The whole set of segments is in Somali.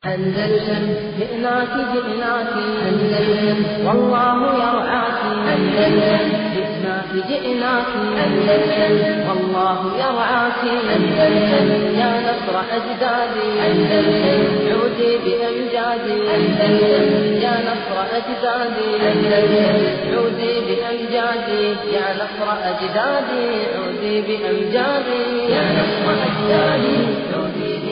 أندلسن جئناك جئناك أندلسن والله يرعاك أندلسن جئناك جئناك أندلسن والله يرعاك أندلسن يا نصر أجدادي أندلسن عودي بأمجادي أندلسن يا نصر أجدادي أندلسن عودي بأمجادي يا نصر أجدادي عودي بأمجادي يا نصر أجدادي عودي بأمجادي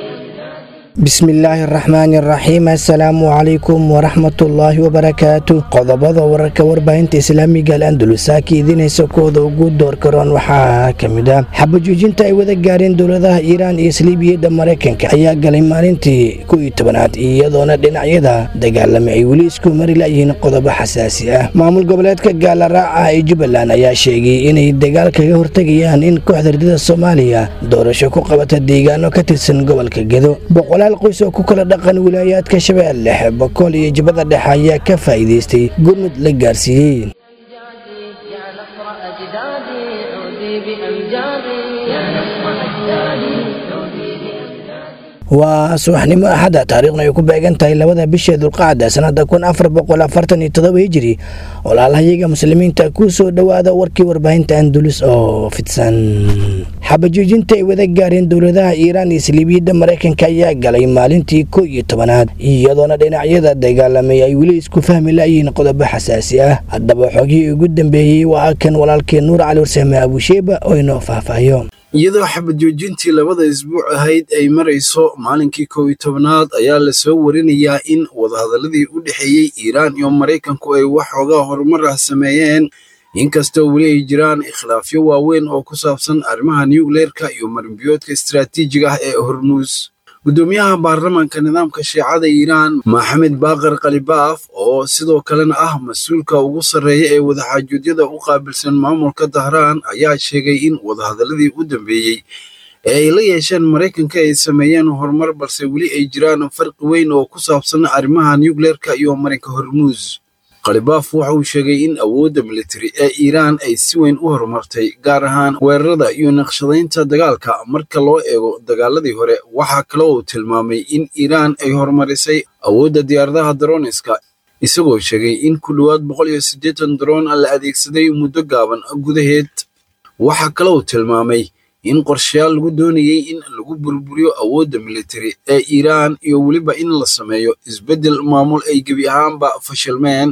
bismillaahi araxmaani araxiim assalaamu calaykum waraxmatullaahi wabarakaatu qodobada wararka warbaahinta islaamiga al andalusaaka idiinaysa kooda ugu door karoon waxaa ka mid ah xabajoojinta ay wada gaareen dowladaha iiraan iyo saliibiyadda maraykanka ayaa galay maalintii kow iyo tobanaad iyadoona dhinacyada dagaalamay ay weli isku mari layihiin qodobo xasaasi ah maamul goboleedka gaalaraaca ee jubbaland ayaa sheegay inay dagaal kaga hortegayaan in kooxda ardada soomaaliya doorasho ku qabata deegaano ka tirsan gobolka gedo qoys oo ku kala dhaqan wilaayaadka shabeelle bakool iyo jubbada dhexe ayaa ka faa'iidaystay gurmud la gaarsiiyey أمجادي يا نصر أجدادي عودي بأمجادي يا نصر أجدادي عودي بأمجادي waa subaxnimo axadda taariikhna ay ku beegan tahay labada bisha dulqacda sannada kun afar boqol afartan iyo todoba hijiri walaalahayaga muslimiinta ku soo dhowaada warkii warbaahinta andulus oo fidsan xabajoojinta ay wada gaareen dowladaha iiraan iyo saliibiyadda maraykanka ayaa galay maalintii kow iyo tobanaad iyadoona dhinacyada dagaalamay ay weli isku fahmi layihiin qodobo xasaasi ah haddaba xogihii ugu dambeeyey waa kan walaalkee nuur cali warsame abusheeba oo inoo faahfaahiyo iyadoo xabad joojintii labada isbuuc ahayd ay marayso maalinkii kow iyo tobnaad ayaa lasoo warinayaa in wadahadaladii u dhexeeyey iiraan iyo maraykanku ay wax xoogaa horumar ah sameeyeen inkastoo weli ay jiraan ikhtilaafyo waaweyn oo ku saabsan arrimaha nucleerka iyo marinbiyoodka istaraatiijiga ah ee hormuus guddoomiyaha baarlamaanka nidaamka shiicada iiraan maxamed baaqar khalibaaf oo sidoo kalena ah mas-uulka ugu sarreeya ee wadaxaajuudyada u qaabilsan maamulka dahraan ayaa sheegay in wadahadaladii u dambeeyey ee ay la yeesheen maraykanka ay sameeyeen horumar balse weli ay jiraan farqi weyn oo ku saabsan arrimaha nucleerka iyo marinka hormuus khalibaaf waxa uu sheegay in awoodda militari ee iiraan ay si weyn u horumartay gaar ahaan weerarada iyo naqshadaynta dagaalka marka loo eego dagaaladii hore waxaa kaloo uu tilmaamay in iiraan ay horumarisay awoodda diyaaradaha daroniska isagoo sheegay in ku dhowaad boqol iyo siddeetan daroon la adeegsaday muddo gaaban gudaheed waxaa kaloo uu tilmaamay in qorshayaal lagu doonayey in lagu burburiyo awoodda militari ee iiraan iyo weliba in la sameeyo isbeddel maamul ay gebi ahaanba fashilmeen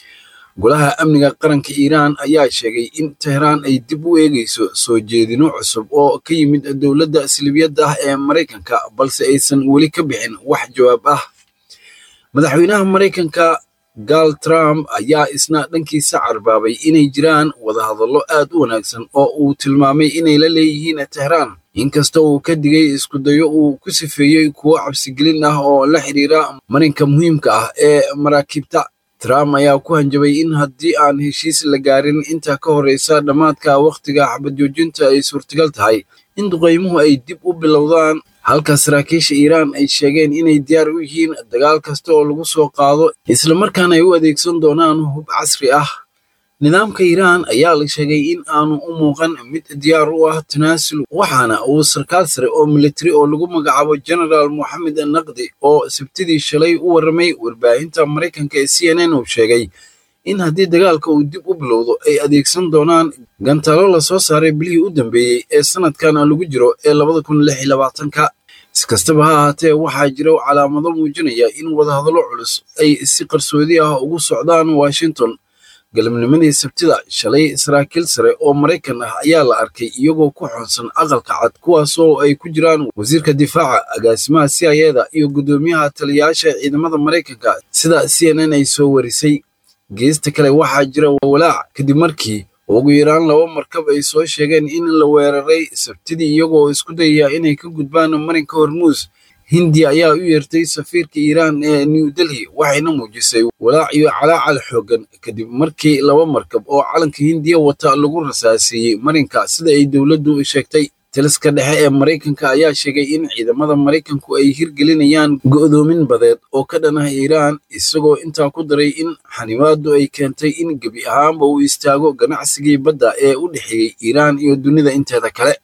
golaha amniga qaranka iiraan ayaa sheegay in tehraan ay dib u eegayso soo jeedino cusub oo ka yimid dowladda salibiyadda ah ee maraykanka balse aysan weli ka bixin wax jawaab ah madaxweynaha maraykanka gaal trump ayaa isna dhankiisa carbaabay inay jiraan wadahadallo aad u wanaagsan oo uu tilmaamay inay la leeyihiin tehraan inkasta uu ka digay iskudayo uu ku sifeeyey kuwo cabsigelin ah oo la xiriira marinka muhiimka ah ee maraakiibta trump ayaa ku hanjabay in haddii aan heshiis la gaarin inta ka horreysa dhammaadka wakhtiga xabadjoojinta ay suurtagal tahay in duqaymuhu ay dib u bilowdaan halka saraakiisha iiraan ay sheegeen inay diyaar u yihiin dagaal kasta oo lagu soo qaado islamarkaana ay u adeegsan doonaan hub casri ah nidaamka iiraan ayaa la sheegay in aanu u muuqan mid diyaar u ah tanaasul waxaana uu sarkaal sare oo militari oo lagu magacaabo genaraal moxamed naqdi oo sabtidii shalay u warramay warbaahinta maraykanka ee c n n uu sheegay in haddii dagaalka uu dib u bilowdo ay adeegsan doonaan gantaalo lasoo saaray bilihii u dambeeyey ee sanadkan lagu jiro ee labada kun lix iyo labaatanka iskastaba ha ahaatee waxaa jira calaamado muujinaya in wadahadallo culus ay si qarsoodi ah ugu socdaan washington galabnimadii sabtida shalay saraakiil sare oo maraykan ah ayaa la arkay iyagoo ku xoonsan aqalka cad kuwaasoo ay ku jiraan wasiirka difaaca agaasimaha c i eda iyo guddoomiyaha taliyayaasha ciidamada maraykanka sida c n n ay soo warisay geesta kale waxaa jira walaac kadib markii ugu yaraan laba markab ay soo sheegeen in la weeraray sabtidii iyagoo isku dayaya inay ka gudbaan marinka hormuus hindiya ayaa u yeertay safiirka iiraan ee new delhi waxayna muujisay walaac iyo calaacal xooggan kadib markii laba markab oo calanka hindiya wata lagu rasaasiiyey marinka sida ay dowladdu sheegtay taliska dhexe ee maraykanka ayaa sheegay in ciidamada maraykanku ay hirgelinayaan go'doomin badeed oo ka dhan ah iiraan isagoo intaa ku daray in xanibaadu ay keentay in gebi ahaanba uu istaago ganacsigii badda ee u dhexeeyey iiraan iyo dunida inteeda kale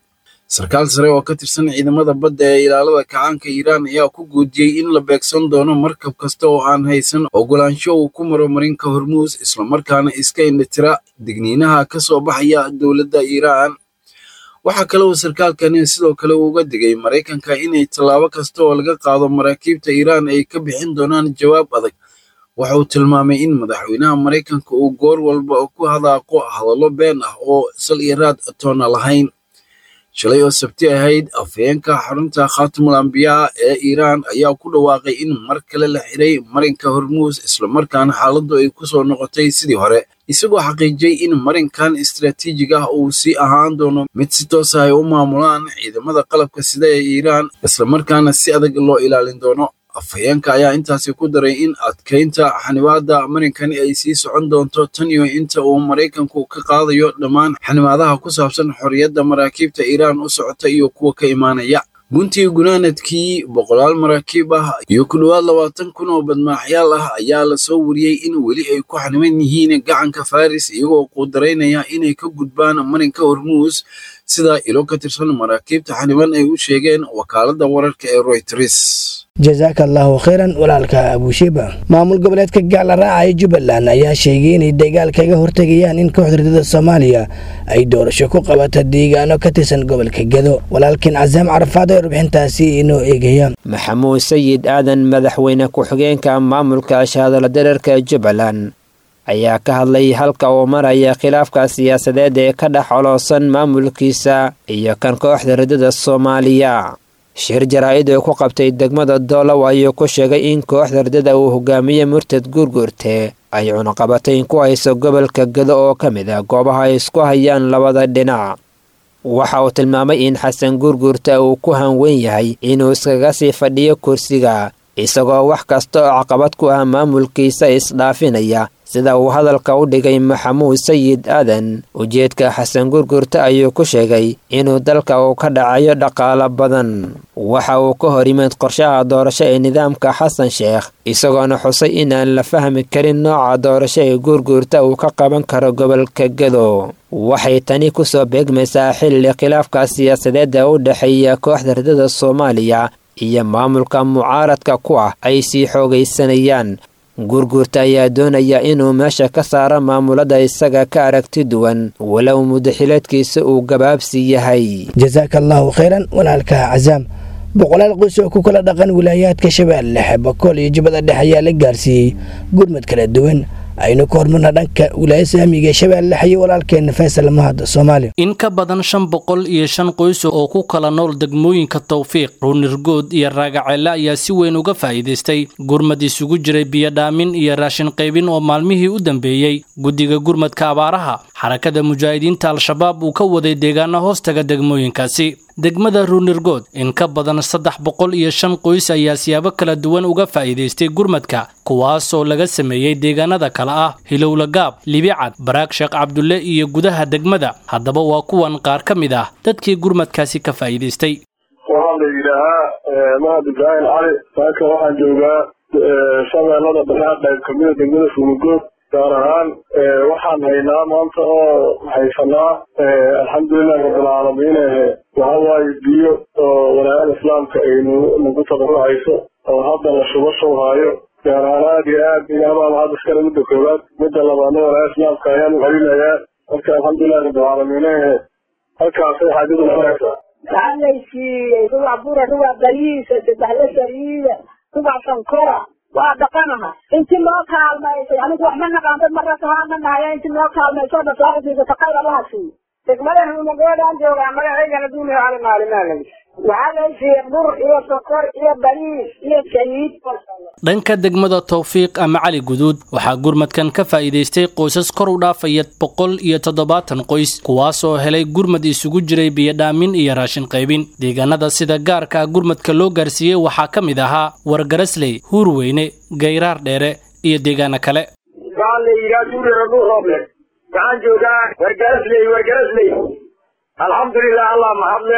sarkaal sare oo ka tirsan ciidamada badda ee ilaalada kacaanka iiraan ayaa ku guudiyey in la beegsan doono markab kasta oo aan haysan ogolaansho uu ku maro marinka hormuus islamarkaana iska indhitira digniinaha ka soo baxaya dowladda iiraan waxaa kale uu sarkaalkani sidoo kale uga digay maraykanka inay tallaabo kasta oo laga qaado maraakiibta iiraan ay ka bixin doonaan jawaab adag waxa uu tilmaamay in madaxweynaha maraykanka uu goor walba ku hadaaqo hadallo been ah oo sal iyo raad toona lahayn shalay oo sabti ahayd afhayeenka xarunta khaatimul ambiyaa ee iiraan ayaa ku dhawaaqay in mar kale la xiray marinka hormuus islamarkaana xaaladdu ay ku soo noqotay sidii hore isagoo xaqiijiyey in marinkan istaraatiijig ah uu sii ahaan doono mid si toos ah ay u maamulaan ciidamada qalabka sida ee iiraan islamarkaana si adag loo ilaalin doono afhayeenka ayaa intaasi ku daray in adkaynta xanibaadda marinkani ay sii socon doonto tan iyo inta uu maraykanku ka qaadayo dhammaan xanibaadaha ku saabsan xorriyadda maraakiibta iiraan u socota iyo kuwa ka imaanaya guntii gunaanadkii boqolaal maraakiib ah iyo ku dhowaad labaatan kun oo badmaaxyaal ah ayaa lasoo wariyey in weli ay ku xaniban yihiin gacanka faris iyagoo quudaraynaya inay ka gudbaan marinka hormuus sida ilo ka tirsan maraakiibta xaniban ay u sheegeen wakaaladda wararka ee royters jasaaka allaahu khayran walaalka abuushiba maamul goboleedka gacla raaca ee jubbaland ayaa sheegay inay dagaal kaga hortegayaan in kooxda ridada soomaaliya ay doorasho ku qabata deegaano ka tirsan gobolka gedo walaalkiin casaam carafaad ee warbixintaasi inoo eegaya maxamuud sayid aadan madaxweyne ku-xigeenka maamulka shaadala dareerka jubbaland ayaa ka hadlay halka uu maraya khilaafka siyaasadeed ee ka dhex coloosan maamulkiisa iyo kan kooxda ridada soomaaliya shir jaraa-id oo ku qabtay degmada doolow ayuu ku sheegay in kooxda ridada uu hogaamiye murtad guurguurte ay cunuqabatayn ku hayso gobolka gedo oo ka mid ah goobaha ay isku hayaan labada dhinac waxa uu tilmaamay in xasan guurguurta uu ku hanweyn yahay inuu iskaga sii fadhiyo kursiga isagoo wax kasta oo caqabad ku ah maamulkiisa isdhaafinaya sida uu hadalka u dhigay maxamuud sayid aadan ujeedka xasan gurgurta ayuu ku sheegay inuu dalka uu ka dhacayo dhaqaalo badan waxa uu ka hor yimid qorshaha doorasho ee nidaamka xasan sheekh isagoona xusay inaan la fahmi karin nooca doorasho ee gurguurta uu ka qaban karo gobolka gedo waxay tani kusoo beegmaysaa xilli khilaafka siyaasadeed ee u dhexeeya kooxda ridada soomaaliya iyo maamulka mucaaradka ku ah ay sii xoogaysanayaan gurguurta ayaa doonaya inuu meesha ka saaro maamulada isaga ka aragti duwan walow mudaxileedkiisa uu gabaabsi yahay jasaaka allaahu khayran walaalka casaam boqolaal qoys oo ku kala dhaqan wilaayaadka shabeelle dhexe bakool iyo jubbada dhexe ayaa la gaarsiiyey gurmad kala duwan aynu ka hormarna dhanka wilaaya saamiga ee shabeelle dhexe iyo walaalkeena faysal mahad soomaaliya in ka badan shan boqol iyo shan qoys oo ku kala nool degmooyinka tawfiiq ruunirgood iyo raagaceelle ayaa si weyn uga faa'iidaystay gurmad isugu jiray biyodhaamin iyo raashin qaybin oo maalmihii u dambeeyey guddiga gurmadka abaaraha xarakada mujaahidiinta al-shabaab uu ka waday deegaano hoostaga degmooyinkaasi degmada ruunirgood in ka badan saddex boqol iyo shan qoys ayaa siyaabo kala duwan uga faa'iidaystay gurmadka kuwaasoo laga sameeyey deegaanada kale ah hilowlagaab libicad baraag sheekh cabdulle iyo gudaha degmada haddaba waa kuwan qaar ka mid ah dadkii gurmadkaasi ka faa'iidaystay waxaa la yidhaahaa mahad ibraahim cali saaka waxaan joogaa shabeellada dhexe qayb kamida degmada ruunirgood gaar ahaan waxaan haynaa maanta oo haysanaa alxamdulilahi rabbilcaalamiin waxa waaye biyo oo walaayada islaamka ay nagu tabarucayso oo hadda la shubo shubhaayo gaar ahaan aad iyo aad ilaahbaa hadda iskale midda koowaad midda labaadna walaayada islaamka ayaan u celinayaa marka alxamdulilahi rabbilcaalamiin halkaasay xaajadu maraysaa waxaa laysiiyey rubac bura rubac bariisa saddex la sariida rubac sankora waa dhaqanaha inti loo kaalmaysay anigu wax ma naqaan dad marra kahaa ma nahaya inti loo kaalmayso dhasaaqadiisa taqayr allaha siiyo degmada ruunagoodaan joogaa magacaygana duuniyo cali maalimaalay waxaa laysiiyey bur iyo sokor iyo bariis iyo saliid dhanka degmada tawfiiq ama cali guduud waxaa gurmadkan ka faa'iidaystay qoysas kor u dhaafaya boqol iyo toddobaatan qoys kuwaasoo helay gurmad isugu jiray biyodhaamin iyo raashin qaybin deegaanada sida gaarka ah gurmadka loo gaarsiiyey waxaa ka mid ahaa wargarasley huurweyne gayraar dheere iyo deegaano kale waxaa la yidhaha duurira dhul rooble waxaan joogaa wargarasley wargarasley alxamdulilah allah mahadle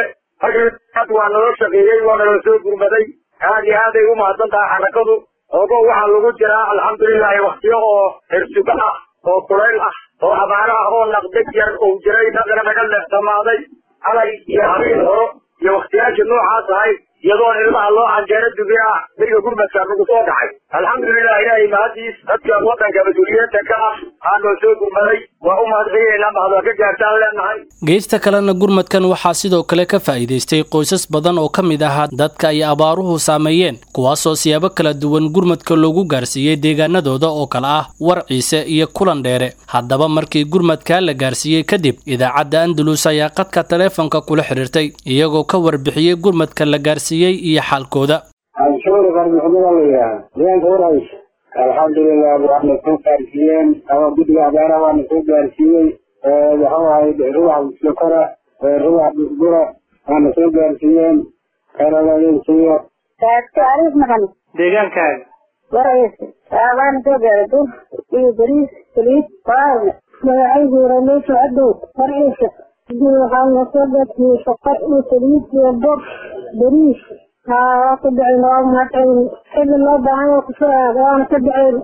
ad waa naloo shaqeeyey waa naloo soo gurmaday aad iyo aaday u mahadsan tahay xarakadu ogo waxaa lagu jiraa alxamdulilahi waktiyo oo hirsuga ah oo kulayl ah oo abaara ah oo naqdeg yar uu jiray dhaqna naga leexsamaaday calay iyo habeen horo iyo wakhtiyaashii noocaas ahayd iyadoon ilmaha loo canjeero dubi ah beriga gurmadka nagu soo dhacay alxamdulilah ilaahay mahadiis dadka waddanka mas-uuliyiinta ka ah aanoo soo gurmaday waa u mahadcelinaynaa mahadwaa ka gaartaan leenahay geesta kalena gurmadkan waxaa sidoo kale ka faa'iidaystay qoysas badan oo ka mid ahaa dadka ay abaaruhu saameeyeen kuwaasoo siyaabo kala duwan gurmadka loogu gaarsiiyey deegaanadooda oo kale ah warciise iyo kulan dheere haddaba markii gurmadkaa la gaarsiiyey kadib idaacadda andalus ayaa qadka taleefonka kula xidhiirtay iyagoo ka warbixiyey gurmadka la gaarsiiyey iyo xaalkooda anshuur qarmuxdada la yidhaaha deegaanka warays alxamdulilah waxna soo gaarsiiyeen ama guddiga abaaraha waana soo gaarsiiyey waxuu ahayd rubax sokora rubax bura waana soo gaarsiiyeen karaladeysiyo taariikh maxamed deegaankaaga warays waana soo gaaray bur iyo bariis saliid baarne magacaygu rameesha cadow warciisa waxaana soo gaarsiiyey shaqar iyo saliid iyo bur bariis waa ku dhaceen waa mahadcelin xilli loo baahan yahay kusoo aada waana ka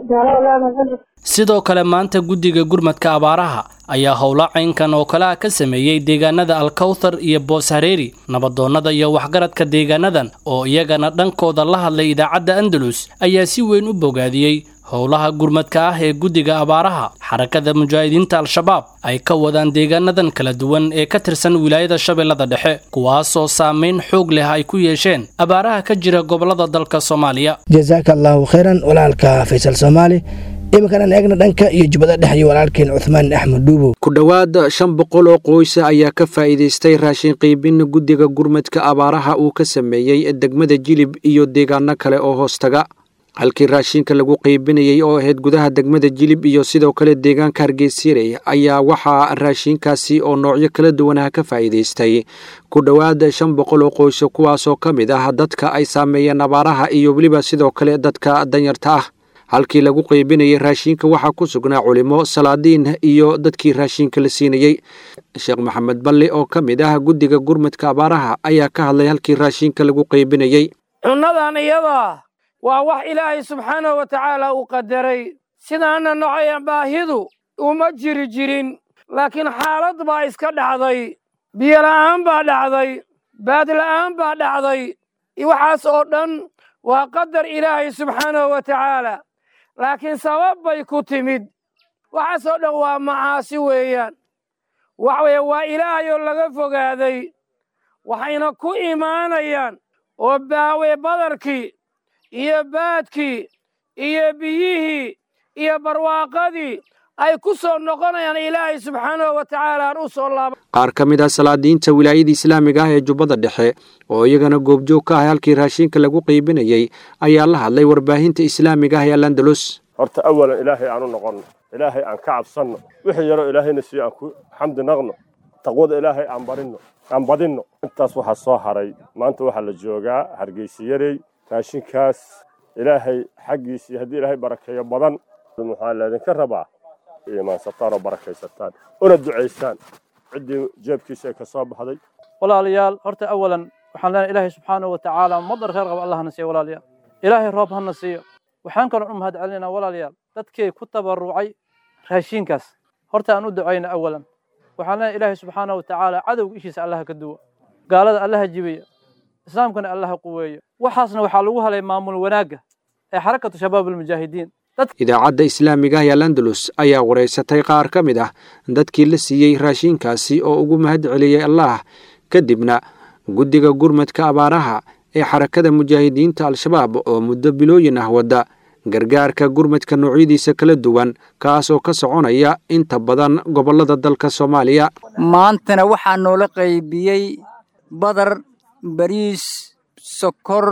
dhaceen sidoo kale maanta guddiga gurmadka abaaraha ayaa howlo caynkan oo kale ah ka sameeyey deegaanada alkawthar iyo boos hareeri nabadoonnada iyo waxgaradka deegaanadan oo iyagana dhankooda la hadlay idaacadda andalus ayaa si weyn u bogaadiyey howlaha gurmadka ah ee guddiga abaaraha xarakada mujaahidiinta al-shabaab ay ka wadaan deegaanadan kala duwan ee ka tirsan wilaayada shabeellada dhexe kuwaasoo saameyn xoog leh ay ku yeesheen abaaraha ka jira gobollada dalka soomaaliya jasaaka allaahu khayran walaalka faysal soomaali iminkan eegna dhanka iyo jubbada dhex iyo walaalkeen cuthmaan axmed dhuubow ku dhowaad shan boqol oo qoysa ayaa ka faa'iidaystay raashin qiibin guddiga gurmadka abaaraha uu ka sameeyey degmada jilib iyo deegaano kale oo hoostaga halkii raashinka lagu qiibinayey oo ahayd gudaha degmada jilib iyo sidoo kale deegaanka hargeysirey ayaa waxaa raashinkaasi oo noocyo kala duwanaha ka faa'iidaystay ku dhowaad shan boqol oo qoyso kuwaasoo ka mid ah dadka ay saameeyeen abaaraha iyo weliba sidoo kale dadka danyarta ah halkii lagu qiibinayay raashinka waxaa ku sugnaa culimo salaadiin iyo dadkii raashinka la siinayey sheekh maxamed balli oo ka mid ah guddiga gurmadka abaaraha ayaa ka hadlay halkii raashinka lagu qiibinayey cunnadan iyada waa wax ilaahay subxaanahu wa tacaala uu qadaray sidaana nocaya baahidu uma jiri jirin laakiin xaalad baa iska dhacday biyola'aan baa dhacday baadla'aan baa dhacday waxaas oo dhan waa qadar ilaahay subxaanahu wa tacaala laakiin sabab bay ku timid waxaas oo dhan waa macaasi weeyaan waxa weeye waa ilaahay oo laga fogaaday waxayna ku imaanayaan oo baawe badarkii iyo baadkii iyo biyihii iyo barwaaqadii ay ku soo noqonayaan ilaahay subxaanahu wa tacaala aan u soo laaba qaar ka mid ah salaadiinta wilaayada islaamiga ah ee jubbada dhexe oo iyagana goobjoog ka ah halkii raashinka lagu qiibinayey ayaa la hadlay warbaahinta islaamiga ah ee alandalus horta awalan ilaahay aan u noqonno ilaahay aan ka cabsanno wixii yaroo ilaahayna siiyo aan ku xamdi naqno taqwada ilaahay aan barinno aan badinno intaas waxaa soo haray maanta waxaa la joogaa hargeysiyarey raashinkaas ilaahay xaggiisii haddii ilaahay barakeeyo badan waxaa laydinka rabaa iimaansataan oo barakaysataan una ducaysaan ciddii jeebkiisa ay ka soo baxday walaalayaal horta awalan waxaan leenahay ilaahay subxaanahu wa tacaala madar khayr qaba allah hana siiyo walaalayaal ilaahay roob hana siiyo waxaan kaloo u mahad celinaa walaalayaal dadkii ku tabarucay raashinkaas horta aan u ducayna awalan waxaan leenahay ilaahay subxaanahu wa tacaala cadowga ishiisa allaha ka duwa gaalada allaha jibiya islaamkana allaha quweeyo waxaasna waxaa lagu halay maamul wanaagga ee xarakatu shabaab almujaahidiin idaacadda islaamiga ah ee alandalus ayaa wareysatay qaar ka mid ah dadkii la siiyey raashinkaasi oo ugu mahad celiyey allah kadibna guddiga gurmadka abaaraha ee xarakada mujaahidiinta al-shabaab oo muddo bilooyin ah wadda gargaarka gurmadka noocyadiisa kala duwan kaas oo ka soconaya inta badan gobollada dalka soomaaliya maantana waxaa noola qaybiyey badar bariis sokor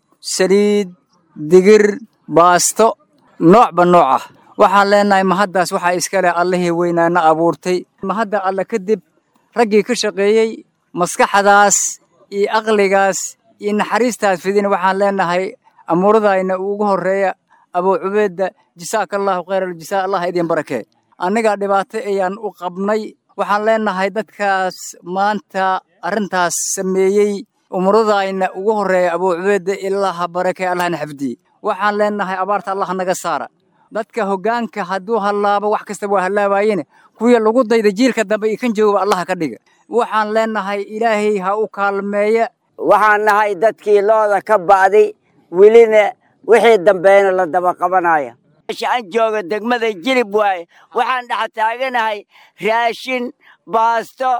saliid digir baasto noocba nooc ah waxaan leenahay mahaddaas waxaa iska leh allihii weynaana abuurtay mahadda alle kadib raggii ka shaqeeyey maskaxdaas iyo aqligaas iyo naxariistaas fidin waxaan leenahay amuuradayna ugu horreeya abuu cubeedda jasaaka allaahu khayr aljasaa allah idin barakee annigaa dhibaato ayaan u qabnay waxaan leenahay dadkaas maanta arrintaas sameeyey umuradayna ugu horreeya abuu cubeedda ilaaha barakee allahna xafdiye waxaan leenahay abaarta allah naga saara dadka hoggaanka hadduu hallaabo wax kasta waa hallaabaayene kuwii lagu dayda jiilka dambe iyo kan jooga allaha ka dhiga waxaan leenahay ilaahay ha u kaalmeeya waxaan nahay dadkii looda ka ba'day welina wixii dambeeyna la daba qabanaya meesha aan jooga degmada jilib waaye waxaan dhex taaganahay raashin baasto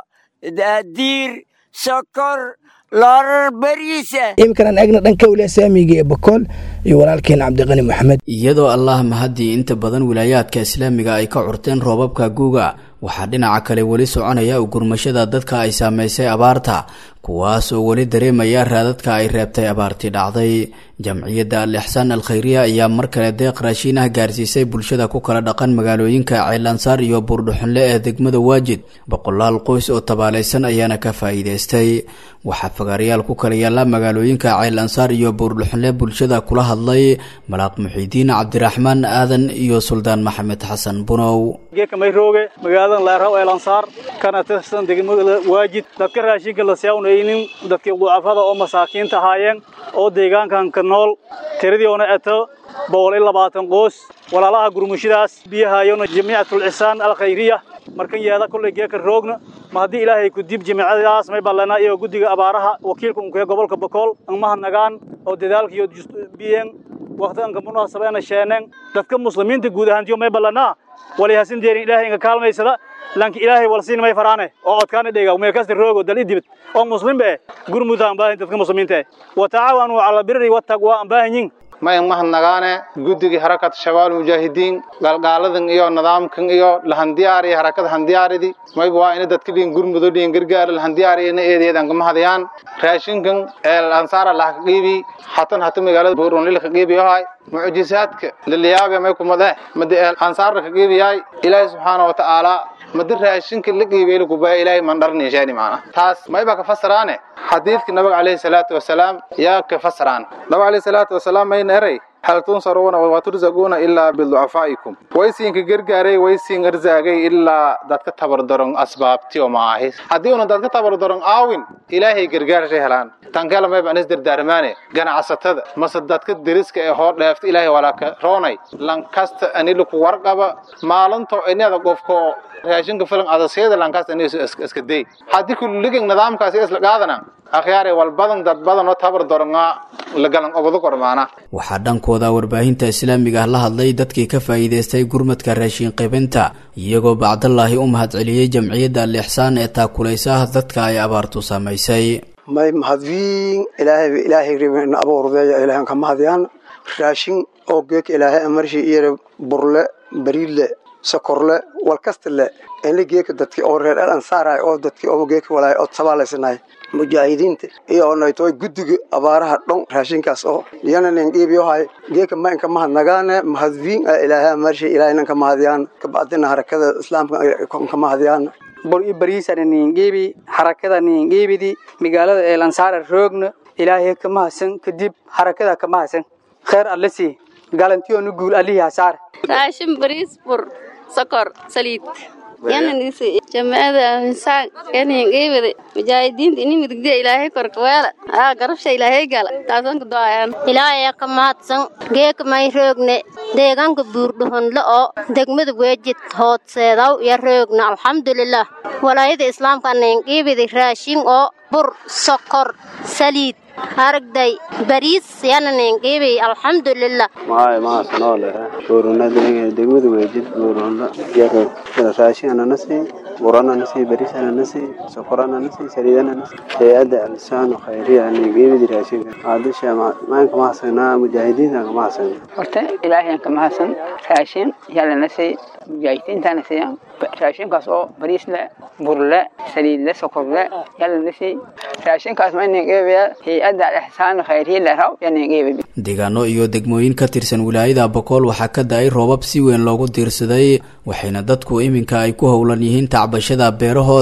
diir sokor loorar beriisa iminkan eegna dhanka waliya saamiga ee bakool iyo walaalkeen cabdiqani maxamed iyadoo allah mahaddii inta badan wilaayaadka islaamiga ay ka curteen roobabka guuga waxaa dhinaca kale weli soconaya ugurmashada dadka ay saamaysay abaarta kuwaas oo weli dareemaya raadadka ay reebtay abaartii dhacday jamciyadda al ixsaan al khayriya ayaa mar kale deeq raashiin ah gaarsiisay bulshada ku kala dhaqan magaalooyinka ceelansaar iyo buurdhuxunle ee degmada waajid boqolaal qoys oo tabaalaysan ayaana ka faa'iidaystay waxaa fagaarayaal ku kala yaalla magaalooyinka ceelansaar iyo buurdhuxunle bulshada kula hadlay malaaq muxiidiin cabdiraxmaan aadan iyo suldaan maxamed xasan bunow geekamayroge magaaladan leeraw eelansaar kana tirsan degmada waajid dadka raashinka la siyawnaynin dadkii ducafada oo masaakiinta ahaayeen oo deegaankan ka nool tiradii oona eto boqol iyo labaatan qoos walaalaha gurmushadaas biyahayona jamiicatul cisaan al khayriya markan yeeda kullay geeka roogna ma haddii ilaahay ku dib jamiicadaas may ballanaa iyo guddiga abaaraha wakiilka unkee gobolka bakool angmaha nagaan oo dadaalkiyo biyeen waqtiganka munaasabeena sheeneen dadka muslimiinta guud ahaantiyo may ballanaa walihasin deerin ilaahay inga kaalmaysada lanki ilaahay walsiin may faraane oo codkaana dhega meel kasta roogo dal idibid oo muslim be gurmuda aan baahin dadka muslimiinta wa tacaawanu cala birri wattaqwa aan baahinyin mayan mahadnagaane guddigii harakat shabaal mujaahidiin galgaaladan iyo nidaamkan iyo lahandiyaari harakada handiyaaridii mayba waa ina dadka dhiin gurmudo dhiin gargaara lahandiyaari ina eedeedan kama hadayaan raashinkan eel ansaara lahka qiibi hatan hata magaalada buurunlil ka qiibi yahay mucjisaadka liliyaabe may kumade madi eel ansaarna ka qiibi yahay ilaahi subxaana wa tacaala madi raashinka la qiibay laguba ilaahay mandharni sheeni maana taas mayba ka fasaraane xadiidka nabiga calayhi salaatu wasalaam yaa ka fasaraan nabiga calayhi salaatu wasalaam mayna eray hal tunsaruuna wa turzaquuna ilaa biducafaa'ikum waysiinka gargaaray waysiin arzaagay ilaa dadka tabardaron asbaabtiyo maahis haddii una dadka tabardaron aawin ilaahay gargaarshay helaan tankela mayba anis dardaarmaane ganacsatada mase dadka deriska ee hoo dheefta ilaahay walaaka roonay lankasta anilaku warqaba maalinto inada qofko raashinka filan adasyada lankasta anisu iska day haddii kulligin nidaamkaasi isla qaadana akhyaare walbadan dad badan oo tabar doronga lagalan obado kormaana waxaa dhankooda warbaahinta islaamiga ah la hadlay dadkii ka faa'iidaystay gurmadka raashin qaybinta iyagoo bacdallaahi u mahadceliyey jamciyadda al ixsaan ee taakulaysa dadka ay abaartu saamaysay may mahadwiin ilaahay ilaahay ribin abuurdeeya ilaahan ka mahadyaan raashin oo geek ilaahay amarshi iyo burle bariile sokorle walkastale inla geeka dadkii oo reer al ansaaray oo dadkii oo geeka walaay oo tabaalaysanay mujaahidiinta iyo onaytoy guddiga abaaraha dhon raashinkaas oo iyana nin dhiibiyohay geeka ma inka mahadnagaane mahadwiin ilaahay amarshi ilaahaynan ka mahadyaan kabacdina harakada islaamka ka mahadyaan bor i bariisana niingeebi harakada niingeebidi magaalada eelansaara roogna ilaahay ka mahadsan kadib harakada ka mahadsan kheer alle sii galantiyoonu guul alihi hasaar raashin bariis bur sokor saliid yananisi jamaacada insaan yaningeebidi mujaahidiinta ini midigdiya ilaahay korkaweela aa garabsha ilaahay gala taasan ku doayaan ilaahay ka mahadsan geeka may roogne deegaanka buurdhuhonle oo degmada weejid hoodseedaw iyo roogna alxamdulilah walaayada islaamka ninqiibidi raashin oo bur sokor saliid haragday bariis yana ninqiibi alxamdulilah maay mahasanole buurunada degmada weejid buurunla yaro raashin ananasi burana nasi bariis ananasi sokor ananasi saliid ananasi hay-adda alisaan khayriya ninqiibidi raashinka aadisha maanka mahasana mujaahidiinta ka mahasana horta ilaahayan ka mahadsan raashin yalanasi mujaahidiintana siiyaan raashinkaas oo bariis le bur le saliid le sokor le yalanasi raashinkaas ma ninqiibaya hay-adda alixsaan khayriya leraw ya ninqiibi deegaano iyo degmooyin ka tirsan wilaayada bokool waxaa ka da-ay roobab si weyn loogu diirsaday waxayna dadku iminka ay ku howlan yihiin tacbashada beerahooda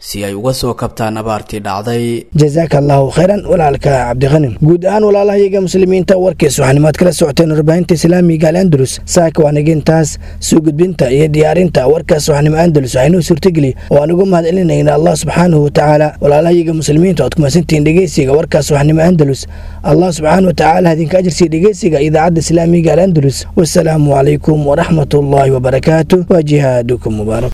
si ay uga soo kabtaan abaartii dhacday jazaaka allahu khayran walaalka cabdiqanim guud ahaan walaalahayaga muslimiinta warkiis waxaanimaad kala socoteen warbaahinta islaamiga al andalus saaka waanagintaas soo gudbinta iyo diyaarinta warkaas waxnimo andalus waxaynuu suurtageli oo aan ugu mahad celinayna allah subxaanahu watacaala walaalahayaga muslimiinta oad kumasantihiin dhegeysiga warkaas waxnimo andalus allah subxaana watacaala hadinka ajirsiya dhegeysiga idaacadda islaamiga al andalus wasalaamu calaykum waraxmat ullaahi wabarakaatu wa jihaadukum mubaarak